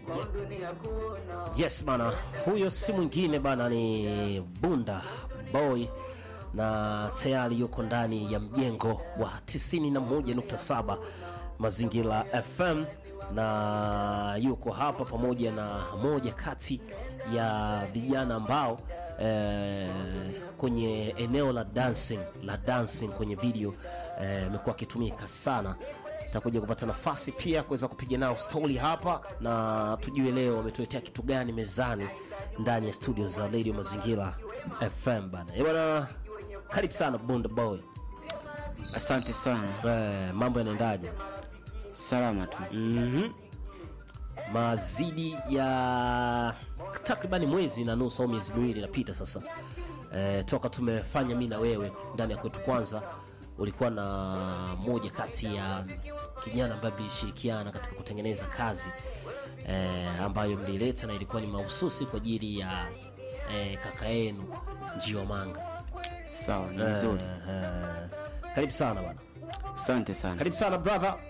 Yes bana, huyo si mwingine bana, ni Bunda Boy na tayari yuko ndani ya mjengo wa 91.7 Mazingira FM na yuko hapa pamoja na moja kati ya vijana ambao eh, kwenye eneo la dancing la dancing kwenye video imekuwa eh, akitumika sana takuja kupata nafasi pia kuweza kupiga nao stori hapa na tujue leo wametuletea kitu gani mezani ndani ya studio za Radio Mazingira FM bana. Eh bana, karibu sana Bunda Boy. Asante sana. Eh, mambo yanaendaje? Salama tu. Mhm. Mazidi ya takribani mwezi na nusu au miezi miwili inapita sasa, eh, toka tumefanya mi na wewe ndani ya kwetu kwanza ulikuwa na moja kati ya kijana ambaye mlishirikiana katika kutengeneza kazi eh, ambayo mlileta na ilikuwa ni mahususi kwa ajili ya eh, kaka yenu Njiwa Manga. Sawa, ni vizuri. Eh, eh, karibu sana bwana, Asante sana. karibu sana brother.